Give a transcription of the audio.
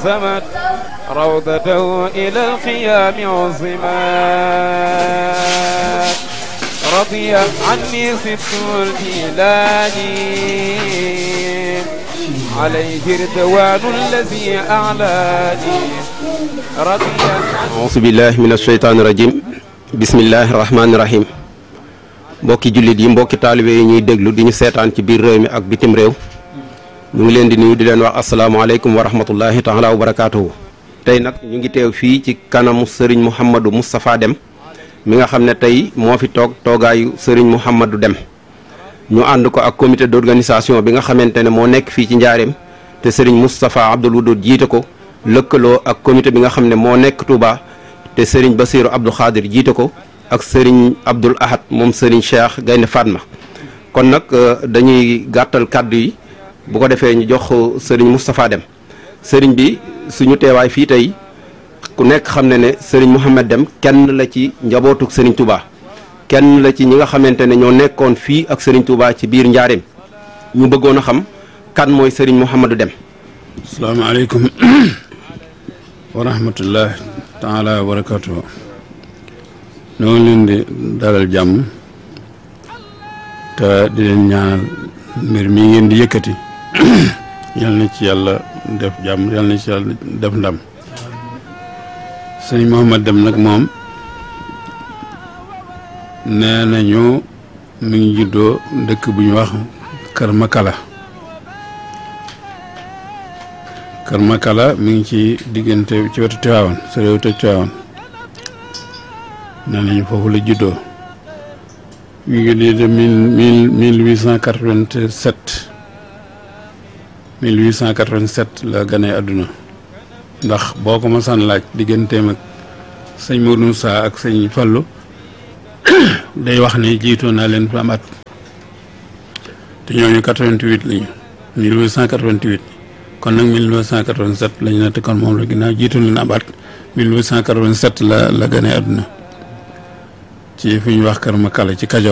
سمت روضته إلى القيام عظمت رضي عني ست الجيلاني عليه رضوان الذي أعلاني رضي auzu billahi min asheytaani rajim bismillahi rahmaani rahim mbokki jullit yi mbokki taalibe yi ñuy déglu di ñu seetaan ci biir réew mi ak bitim réew ñu ngi leen di nuyu di leen wax asalaamaaleykum wa rahmatullahi taala wa barakaatuhu tey nag ñu ngi teew fii ci kanamu sëriñ Mouhamadou Moustapha Deme mi nga xam ne tey moo fi toog toogaayu sëriñ Mouhamadou Deme ñu ànd ko ak comité d'organisation bi nga xamante ne moo nekk fii ci njaareem te sëriñ Moustapha Abdoul Wadoud jiite ko lëkkaloo ak comité bi nga xam ne moo nekk Touba te sëriñ Basiru Abdou Khadir jiite ko ak sëriñ Abdoul Ahad moom sëriñ Cheikh Gaynde Fatma kon nag dañuy gàttal kàddu yi bu ko defee ñu jox sëriñ Moustapha Deme sëriñ bi suñu teewaay fii tey ku nekk xam ne ne sëriñ Mouhamed Deme kenn la ci njabootuk sëriñ Touba kenn la ci ñi nga xamante ne ñoo nekkoon fii ak sëriñ Touba ci biir njaareem ñu bëggoon a xam kan mooy sëriñ Mouhamadou Deme asalaamaaleykum wa rahmatullah taala wa barakatuhu ñoo ngi leen di dalal jàmm te di leen ñaanal mbir mi ngeen di yëkkati yal na ci yàlla def jàmm yal na ci yàlla def ndam sëñ Mouhamed Deme nag moom nee nañu mi ngi juddoo dëkk bu ñu wax Kër Makala Kër Makala mi ngi ci diggante ci wetu Tiwaawan sa réew te Tiwaawan nee nañu foofu la juddoo mi ngi di de mille mille huit cent quatre-vingt-sept mille huit cent quatre-vingt-sept la gane àdduna ndax boo ko masaan laaj digganteem ak sëñ Modou Moussa ak sëñ Fallou day wax ne jiitoo naa leen fa am at te ñooñu quatre-vingt-huit lañu mille huit cent quatre-vingt-huit kon nag 1987 lañu ne te kon moom la ginnaaw jiitu leen ab at 1887 la la gane àdduna ci fi ñu wax Kër Makala ci Kajoor